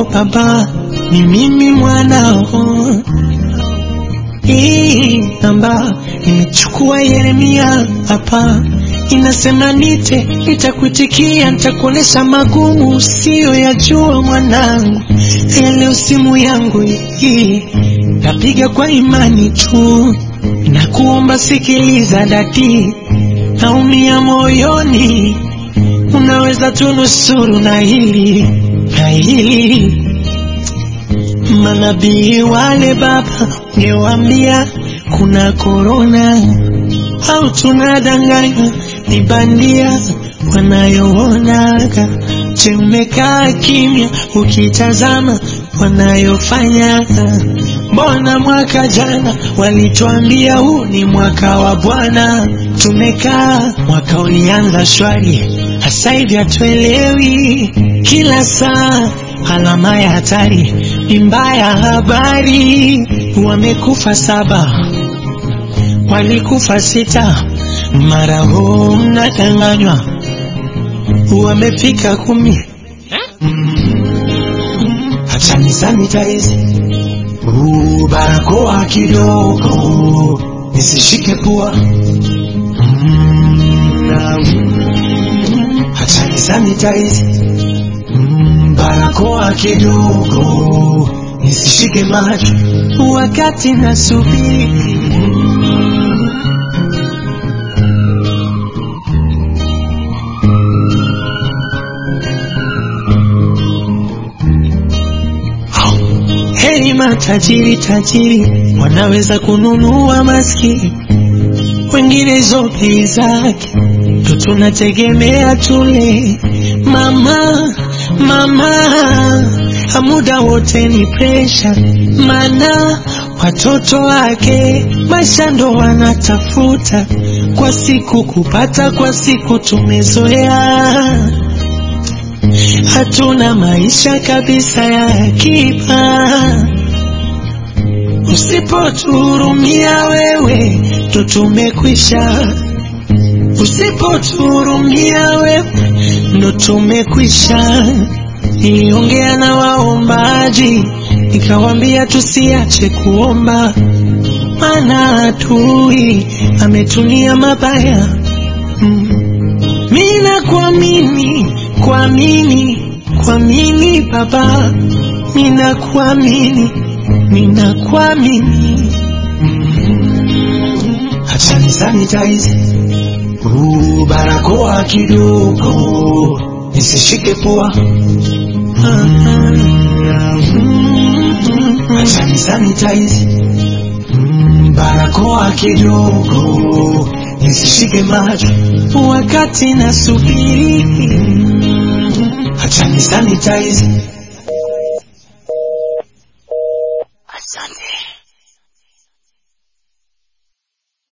baba, ni mimi mwanao. Hii namba nimechukua Yeremia hapa, inasema nite, nitakuitikia, nitakuonesha magumu usiyoyajua mwanangu. Haya leo simu yangu hii napiga kwa imani tu, na kuomba sikiliza dadi, naumia moyoni, unaweza tunusuru na hili na hili Manabii wale baba, ungewambia kuna korona au tunadanganya, ni bandia wanayoonaga. Je, umekaa kimya ukitazama wanayofanya? Mbona mwaka jana walituambia huu ni mwaka wa Bwana, tumekaa mwaka ulianza shwari, hasa hivi hatuelewi, kila saa alama ya hatari ni mbaya. Habari wamekufa saba, walikufa sita, mara huu mnadanganywa wamefika kumi. Acha nisanitize Uu, barakoa kidogo nisishike pua. Mm, na, mm, acha nisanitize Mm, barakoa kidogo nisishike macho wakati nasubiri. Heri matajiri tajiri wanaweza kununua maskini, wengine hizo bei zake ndo tunategemea tule. Mama mama, muda wote ni presha, mana watoto wake maisha ndo wanatafuta, kwa siku kupata, kwa siku tumezoea hatuna maisha kabisa ya akiba. Usipotuhurumia wewe, ndo tumekwisha. Usipotuhurumia wewe, ndo tumekwisha. Niliongea na waombaji, nikawambia tusiache kuomba, maana adui ametunia mabaya. Mm. Mina kuamini kuamini kuamini Baba, mina kuamini mina kuamini. Acha nisanitize Uu, barakoa kidogo nisishike pua. Acha nisanitize Mm, barakoa kidogo nisishike macho wakati nasubiri. Acha nisanitize